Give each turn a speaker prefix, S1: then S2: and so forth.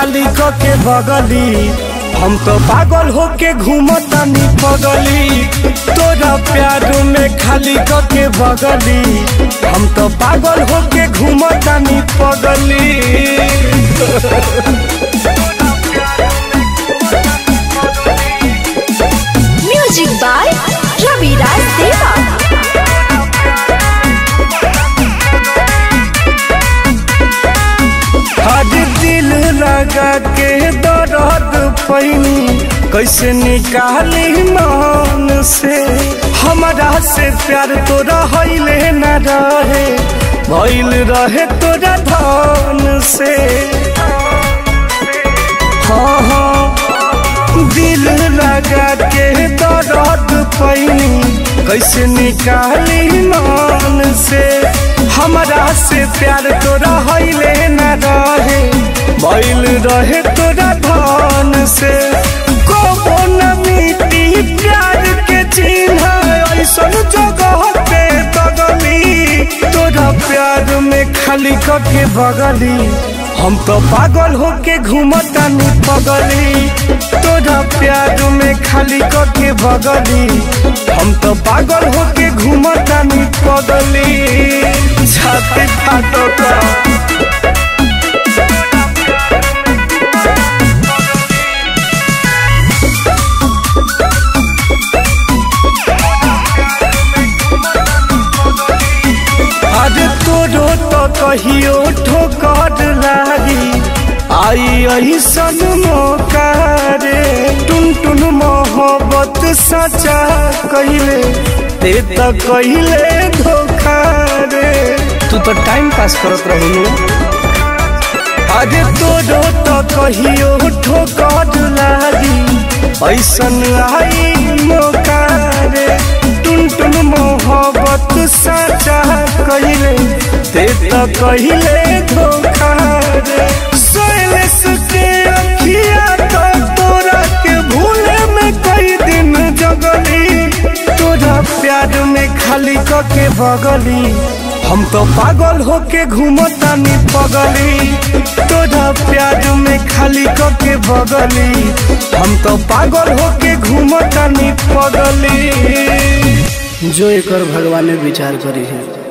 S1: खाली क के बगली हम तो पागल होके घूमतानी पगली तोरा प्यार में खाली क के बगली हम तो पागल होके घूमतानी पगली
S2: म्यूजिक बाय रविराज देवा
S1: आज दिल लगा के दर्द पैनी कैसे निकाली मन से हमारा से प्यार तोरा हईले न रहे भइल रहे तोरा धन से हाँ हाँ दिल लगा के दर्द पैनी कैसे निकाली मन से हमारा से प्यार तोरा हईले न रहे बैल रहे तोरा धन से कबो न मिटी प्यार के चिन्ह ऐसन जगह पे तगली तोरा प्यार में खाली कके बगली हम तो पागल होके घूमतानी पगली तोरा प्यार में खाली कके बगली हम तो पागल होके घूमतानी पगली छाती फाटता आज तोरो तो कहियो ठोकर लागी आई ऐसन मौका रे टुन टुन मोहब्बत सचा कहिले ते तो कहिले धोखा रे तू तो टाइम पास करत रहू आज तोरो तो कहियो ठोकर लागी ऐसन आई मौका रे टुन टुन मोहब्बत सचा कहिले ते तो कहिले धोखा रे सोयलेस के अखिया तो तोरा के भूले में कई दिन जगली तोरा प्यार में खाली क के बगली हम तो पागल होके घूमतानी पगली तोरा प्यार में खाली क के बगली हम तो पागल होके घूमतानी पगली जो एकर भगवान विचार करी है